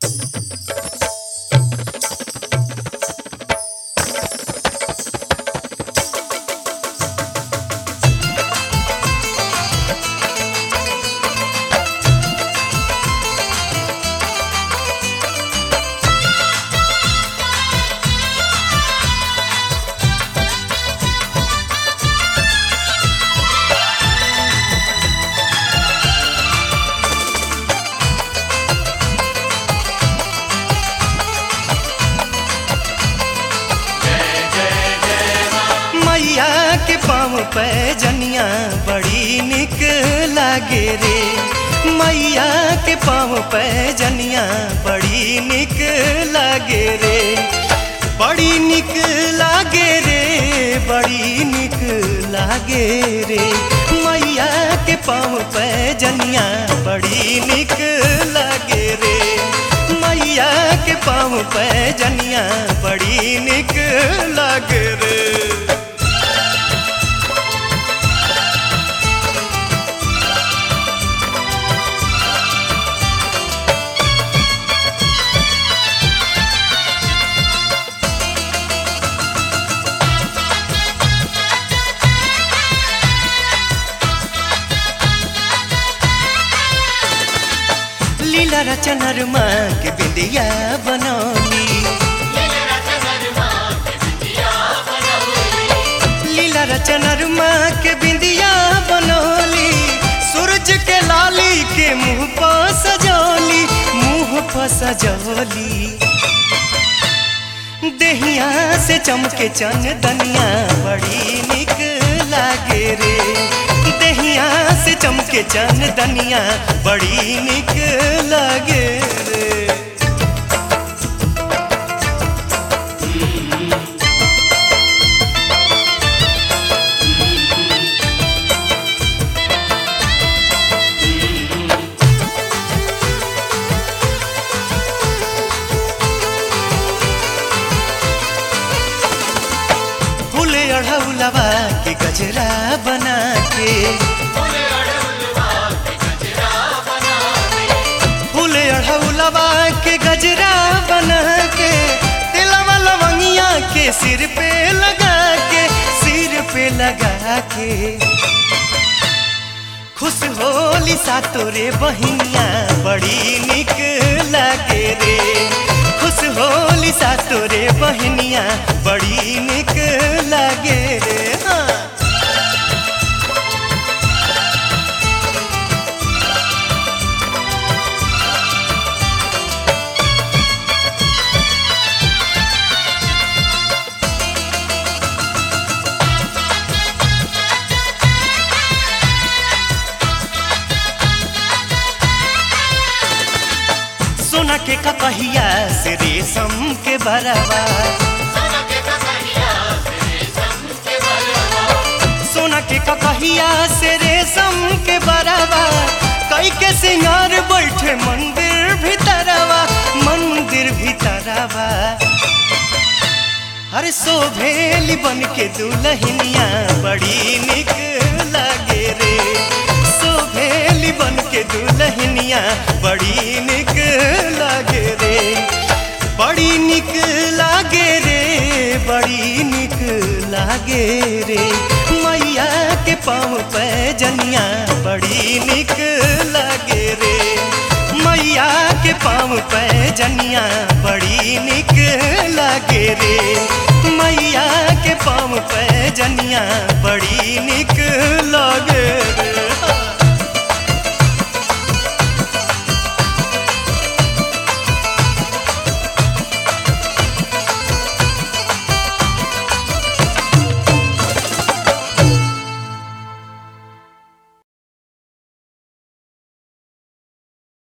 पैजनिया बड़ी निक लागे रे मैया के पाँव पैजनिया बड़ी निक लागे रे बड़ी निक लागे रे बड़ी निक लागे रे मैया के पाँव पैजनिया बड़ी निक लागे रे मैया के पाँव पैजनिया बड़ी निक लागे रे लीला रचनर माँ के बिंदिया बनौली लीला रचनर माँ के बिंदिया बनौली सूरज के लाली के मुंह पर सजौली मुंह पर सजौली देहिया से चमके चन दनिया बड़ी निक लागे रे देहिया से चमके चन दनिया बड़ी निक लागे रे फूले अढ़ौलवा के गजरा बना के फूले अढ़ौलवा के गजरा बना के तिलवा लवंगिया के सिर पे लगा के सिर पे लगा के खुश होली सा तोरे बहिनिया बड़ी निक लागे रे खुश होली सा तोरे बहिनिया बड़ी निक लागे रे हाँ सोना के कपहिया से रेशम के बरवा सोना के कपहिया से रेशम के बरवा कई के सिंगार बैठे मंदिर भीतरवा मंदिर भीतरवा हर शोभेली बन के दुल्हनिया बड़ी निक लागे रे शोभेली बन के दुल्हनिया बड़ी निक लागे रे बड़ी निक लागे रे बड़ी निक लागे रे मैया के पाँव पैजनिया बड़ी निक लागे रे मैया के पाँव पैजनिया बड़ी निक लागे रे मैया के पाँव पैजनिया